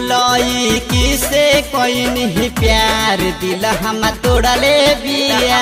गोलई किसे कोई नहीं प्यार दिल हम तोड़ले बिया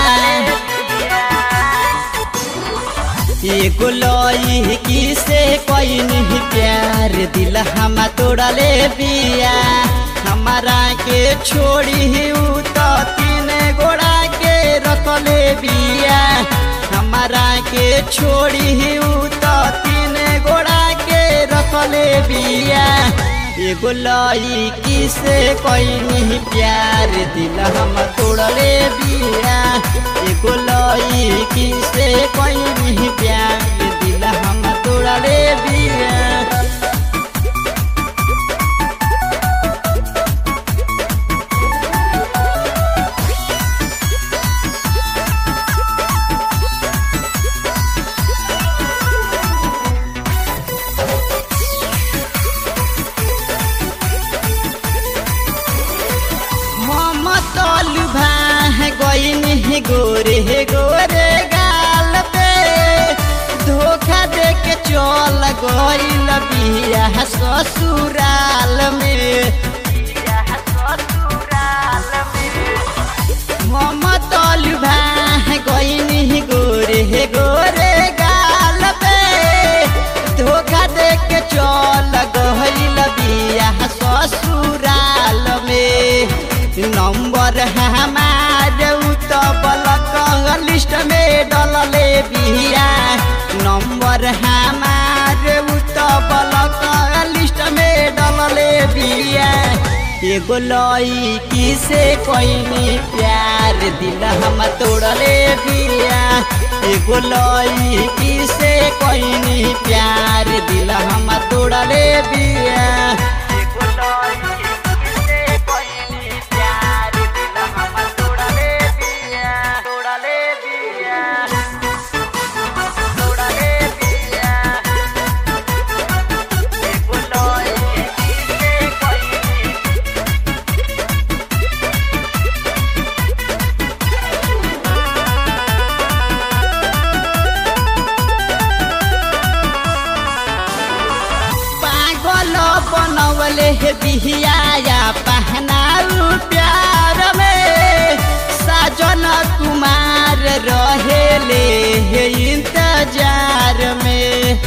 ये गोलई किसे कोई नहीं प्यार दिल हम तोड़ले बिया हमारा के छोड़ी उ तो तीन गोड़ा के रखले बिया हमारा के छोड़ी उ तो तीन गोड़ा के रखले बिया एगो लई किसे कोई नहीं प्यार दिल हम तोड़ले बिया एगो लई किसे कोई नहीं प्यार दिल हम तोड़ले बिया ममतल भाह गईन हे गोरे हे गोरे गाल पे धोखा दे के चल गईल बिया ससुराल में ममतल भाह गईन हे गोरे हे गोरे गाल पे धोखा दे के चल गईल बिया ससुराल में नंबर हमार तो बलक लिस्ट में डलले बिया नंबर हमार तो बलक लिस्ट में डलले बिया एगो लई किसे कोई प्यार दिल हम तोड़ले बिया एगो लई किसे कोई प्यार दिल हम तोड़ले बिया एगो लई किसे कोई प्यार दिल हम तोड़ले बिया तोड़ले बिया तोड़ले बिया एगो लई किसे कोई पागल बनवले हे बिहिया पहनाऊ प्यार में साजन कुमार रहेले हे इंतजार में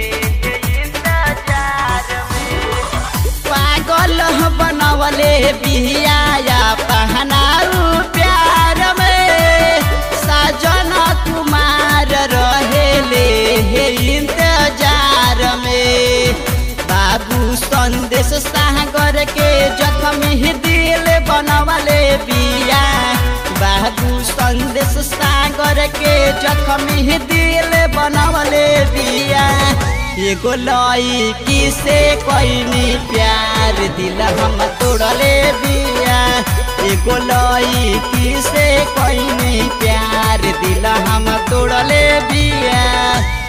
पागल बनवले बिहिया पहनाऊ प्यार में साजन कुमार रहेले हे इंतजार में बाबू संदेश सागर के जख्मी दिल बनवले बिया बाबू संदेश सागर के जख्मी दिल बनवले बिया एगो लई किसे कोई प्यार दिल हम तोड़ले बिया एगो लई किसे कोई प्यार दिल हम तोड़ले बिया